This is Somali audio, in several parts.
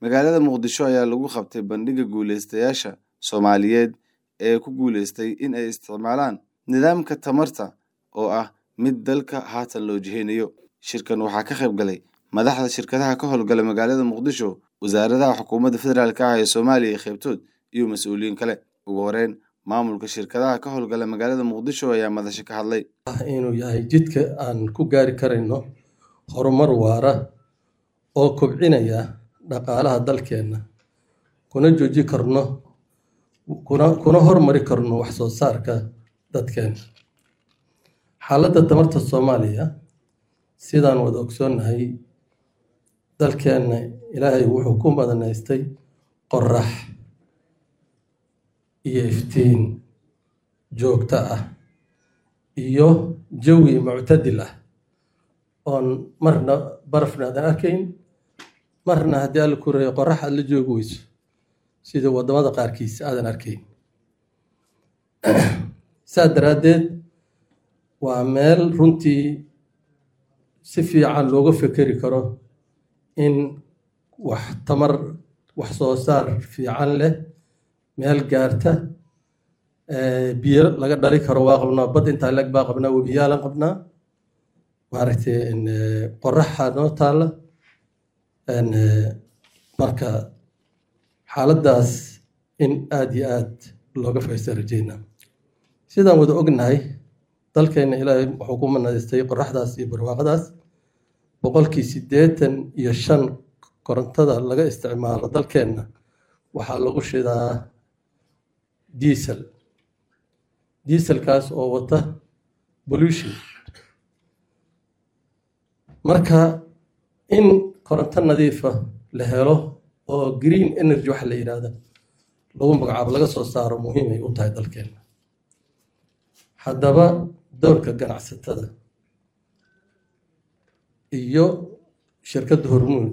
magaalada muqdisho ayaa lagu qabtay bandhigga guuleystayaasha soomaaliyeed ee ku guuleystay in ay isticmaalaan nidaamka tamarta oo ah mid dalka haatan loo jiheynayo shirkan waxaa ka qayb galay madaxda shirkadaha ka howlgala magaalada muqdisho wasaaradaha xukuumadda federaalk ah ee soomaaliya iyo qaybtood iyo mas-uuliyiin kale ugu horeyn maamulka shirkadaha ka howlgala magaalada muqdisho ayaa madasho ka hadlay inuu yahay jidka aan ku gaari karayno horumar waara oo kobcinaya dhaqaalaha dalkeenna kuna jooji karno kuna kuna hormari karno wax soo saarka dadkeena xaaladda tamarta soomaaliya sidaan wada ogsoonnahay dalkeenna ilaahay wuxuu ku madanaystay qorax iyo iftiin joogto ah iyo jawi muctadil ah oon marna barafna aadan arkayn marna haddii alla ku reeyo qorax aad la joogi weyso sida waddamada qaarkiis aadan arkayn saas daraaddeed waa meel runtii si fiican looga fekeri karo in wax tamar wax soo saar fiican leh meel gaarta biyo laga dhali karo waa qabnaa bad intaa leg baa qabnaa webiyaalan qabnaa maaragtay qoraxa noo taalla marka xaaladdaas in aada iyo aad looga faysta rajeynaa sidaan wada ognahay dalkeenna ilaahay wuxuu ku manaystay qoraxdaas iyo barwaaqadaas boqolkii siddeetan iyo shan korontada laga isticmaalo dalkeenna waxaa lagu shidaa diesel dieselkaas oo wata pollution marka in koronto nadiifa la helo oo green energy waxa la yidhaahda lagu magacaabo laga soo saaro muhiimay u tahay dalkeenna haddaba dowrka ganacsatada iyo shirkadda hormuud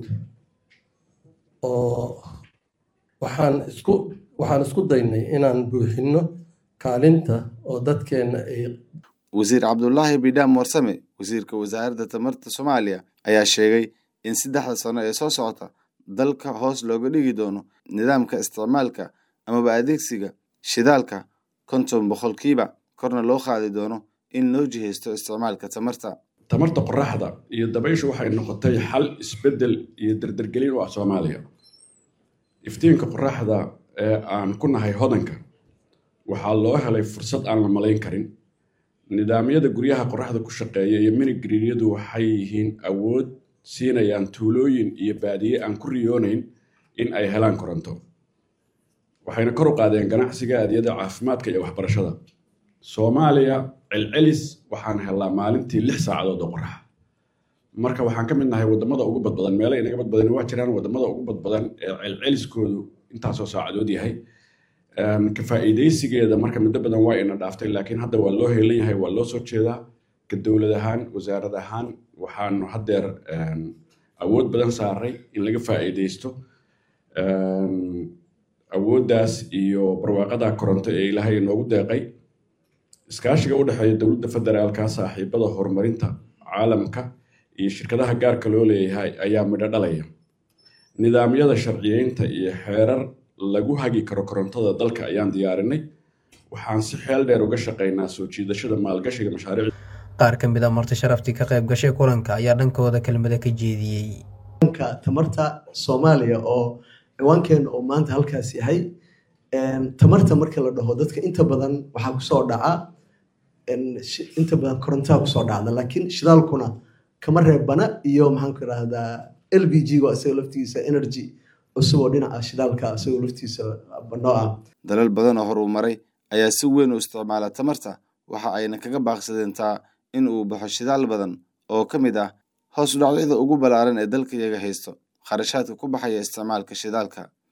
oo waxaan isku waxaan isku daynay inaan buuxinno kaalinta oo dadkeenna ay wasiir cabdulaahi bidhaam warsame wasiirka wasaaradda tamarta soomaaliya ayaa sheegay in saddexda sano ee soo socota dalka hoos looga dhigi doono nidaamka isticmaalka amaba adeegsiga shidaalka konton boqolkiiba korna loo qaadi doono in loo jihaysto isticmaalka tamarta tamarta qoraxda iyo dabayshu waxay noqotay xal isbeddel iyo dardargelin u ah soomaaliya iftiinka qoraxda ee aan ku nahay hodanka waxaa loo helay fursad aan la malayn karin nidaamyada guryaha qoraxda ku shaqeeya iyo minigriiryadu waxay yihiin awood siinayaan tuulooyin iyo baadiye aan ku riyoonayn in ay helaan koronto waxayna kor u qaadeen ganacsiga adyada caafimaadka iyo waxbarashada soomaaliya celcelis waxaan helnaa maalintii lix saacadood oo qoraxa marka waxaan ka mid nahay waddamada ugu badbadan meelo inaga badbadan waa jiraan waddamada ugu badbadan ee celceliskoodu intaasoo saacadood yahay ka faa'iidaysigeeda marka muddo badan waa ina dhaaftay laakiin hadda waa loo heelan yahay waa loo soo jeedaa ka dowlad ahaan wasaarad ahaan waxaanu haddeer awood badan saaray in laga faa'iidaysto awooddaas iyo barwaaqada koronto ee ilaahay inoogu deeqay iskaashiga u dhexeeya dowladda federaalka saaxiibada horumarinta caalamka iyo shirkadaha gaarka loo leeyahay ayaa midho dhalaya nidaamyada sharciyeynta iyo xeerar lagu hagi karo korontada dalka ayaan diyaarinay waxaan si xeel dheer uga shaqaynaa soo jiidashada maalgashiga mashaariic qaar ka mid a marti sharaftii ka qayb gashay kulanka ayaa dhankooda kelmada ka jeediyey tamarta soomaaliya oo ciwaankeena oo maanta halkaas yahay tamarta marka la dhaho dadka inta badan waxaa kusoo dhaca inta badan korontaa kusoo dhacda laakiin shidaalkuna kama reebana iyo maxaanku irahdaa l b g go isagoo laftigiisa energy cusub oo dhinaca shidaalka isagoo laftiisa banoo ah dalal badan oo horuu maray ayaa si weyn u isticmaala tamarta waxa ayna kaga baaqsadeen taa in uu baxo shidaal badan oo ka mid ah hoos u dhacyada ugu ballaaran ee dalka iyaga haysto kharashaadka ku baxaya isticmaalka shidaalka